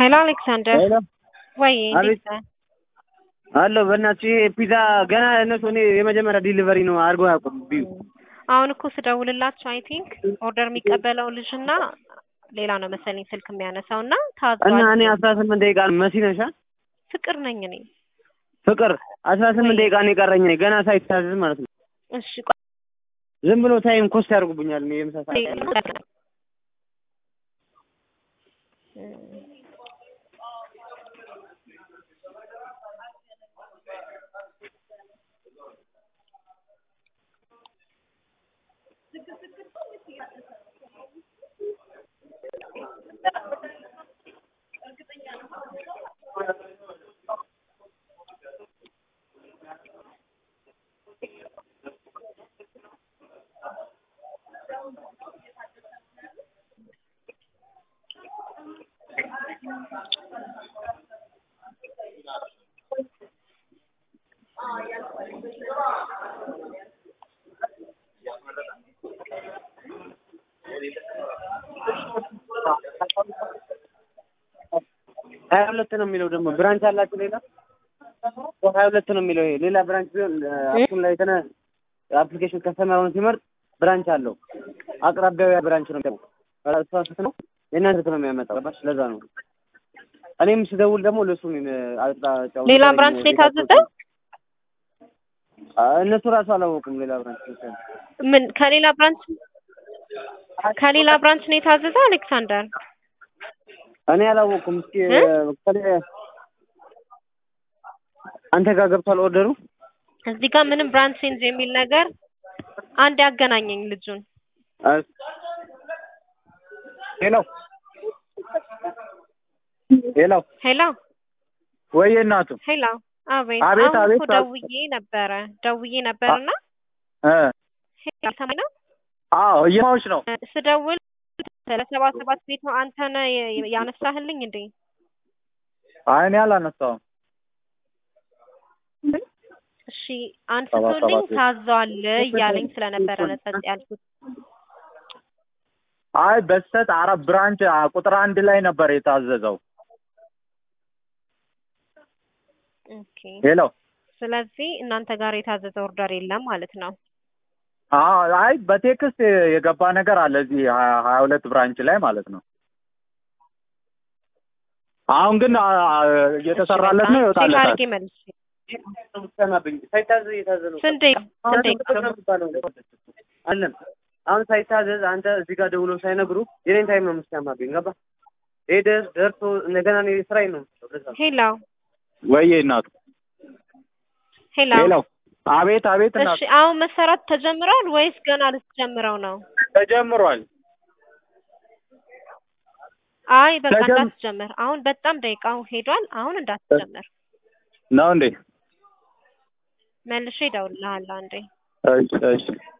ሄሎ አሌክሳንደር ሄሎ ወይ አቤት። እንዴት ነህ? አለሁ በእናትሽ ይሄ ፒዛ ገና እነሱ እኔ የመጀመሪያ ዲሊቨሪ ነው አድርገው አያውቁም። ቢዩ አሁን እኮ ስደውልላቸው አይ ቲንክ ኦርደር የሚቀበለው ልጅና ሌላ ነው መሰለኝ ስልክ የሚያነሳው እና እና ታዟል። እኔ አስራ ስምንት ደቂቃ መሲ ነሻ ፍቅር ነኝ እኔ። ፍቅር አስራ ስምንት ደቂቃ ነው የቀረኝ እኔ ገና ሳይታዘዝ ማለት ነው። እሺ ቆይ ዝም ብሎ ታይም ኮስት ያደርጉብኛል። እኔ የምሳ ሰዓት ሀያ ሁለት ነው የሚለው ደግሞ ብራንች አላችሁ ሌላ ሀያ ሁለት ነው የሚለው ይሄ ሌላ ብራንች ቢሆን አሁን ላይ ተነ አፕሊኬሽን ከስተመሩን ሲመርጥ ብራንች አለው አቅራቢያው ያ ብራንች ነው ደግሞ ተሳስት ነው የእናንተ ስልክ ነው የሚያመጣው ገባሽ ለዛ ነው እኔም ስደውል ደግሞ ለሱ ሌላ ብራንች ነው የታዘዘ? እነሱ ራሱ አላወቁም ሌላ ብራንች ምን ከሌላ ብራንች ከሌላ ብራንች ነው የታዘዘ አሌክሳንደር? እኔ አላወኩም እስኪ እ? ከሌ- አንተ ጋር ገብቷል ኦርደሩ እዚህ ጋር ምንም ብራንች ቼንጅ የሚል ነገር አንድ ያገናኘኝ ልጁን ሄሎ ሄሎ ሄሎ ወይ እናቱ ሄሎ አቤት አቤት፣ አሁን አቤት፣ እኮ አቤት። ደውዬ ነበረ ደውዬ ነበርና እ ሄሎ ሰማኝ ነው አዎ እየማዎች ነው ስደውል ለሰባ ሰባት ቤት ነው አንተ ነህ የ- ያነሳህልኝ እንዴ? አይ እኔ አላነሳውም እሺ አንስቶልኝ ሰባት ቤት። ታዟል እያለኝ ስለነበረ ነው ጸጥ ያልኩት። አይ በስተት አረብ ብራንች አ, ቁጥር አንድ ላይ ነበር የታዘዘው። ኦኬ ሄሎ ስለዚህ እናንተ ጋር የታዘዘ ኦርደር የለም ማለት ነው። አዎ፣ አይ በቴክስት የገባ ነገር አለ እዚህ ሀያ ሀያ ሁለት ብራንች ላይ ማለት ነው። አሁን ግን አ, አ, እየተሰራለት ነው ቼክ ይወጣለታል። አድርጌ መልሼ ሳይታዘዝ እየታዘዝ ነው ስንት ደቂቃ ስንት ደቂቃ አለም አሁን ሳይታዘዝ አንተ እዚህ ጋር ደውሎ ሳይነግሩ የኔን ታይም ነው የምትሰማብኝ ገባ ሄደህ ደርሶ እንደገና እኔ ስራዬን ነው የምትሰራው ለዛ ነው። ሄሎ ወይዬ እናቱ ሄሎ ሄሎ፣ አቤት አቤት እናቱ እሺ አሁን መሰራት ተጀምሯል ወይስ ገና ልትጀምረው ነው? ተጀምሯል። አይ በቃ ተጀም- እንዳትጀምር። አሁን በጣም ደቂቃው ሄዷል። አሁን እንዳትጀምር። ነው እንዴ? መልሼ እደውልልሃለሁ አንዴ። እሺ እሺ